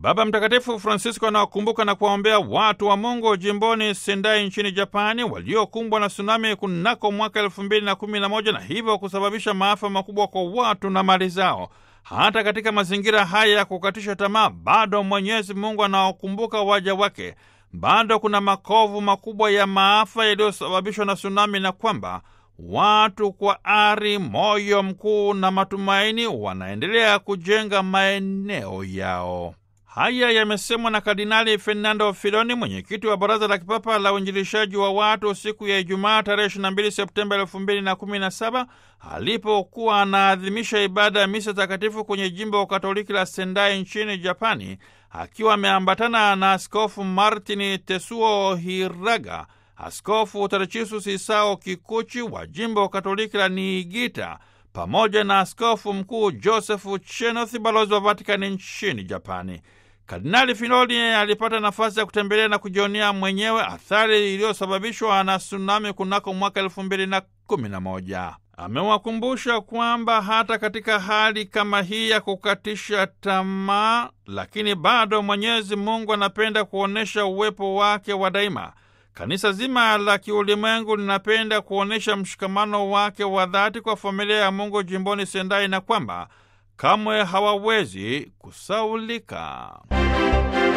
Baba Mtakatifu Francisco anawakumbuka na kuwaombea watu wa Mungu jimboni Sendai nchini Japani waliokumbwa na tsunami kunako mwaka elfu mbili na kumi na moja na hivyo kusababisha maafa makubwa kwa watu na mali zao. Hata katika mazingira haya ya kukatisha tamaa, bado Mwenyezi Mungu anawakumbuka waja wake. Bado kuna makovu makubwa ya maafa yaliyosababishwa na tsunami, na kwamba watu kwa ari, moyo mkuu na matumaini wanaendelea kujenga maeneo yao. Haya yamesemwa na Kardinali Fernando Filoni, mwenyekiti wa Baraza la Kipapa la Uinjilishaji wa Watu, siku ya Ijumaa tarehe 22 Septemba 2017 alipokuwa anaadhimisha ibada ya misa takatifu kwenye jimbo Katoliki la Sendai nchini Japani, akiwa ameambatana na Askofu Martin Tesuo Hiraga, Askofu Tadechisus Isao Kikuchi wa jimbo Katoliki la Niigita pamoja na askofu mkuu Josefu Chenoth, balozi wa Vatikani nchini Japani. Kardinali Filoni alipata nafasi ya kutembelea na kujionea mwenyewe athari iliyosababishwa na tsunami kunako mwaka elfu mbili na kumi na moja. Amewakumbusha kwamba hata katika hali kama hii ya kukatisha tamaa, lakini bado Mwenyezi Mungu anapenda kuonyesha uwepo wake wa daima. Kanisa zima la kiulimwengu linapenda kuonyesha mshikamano wake wa dhati kwa familia ya Mungu jimboni Sendai na kwamba kamwe hawawezi kusaulika.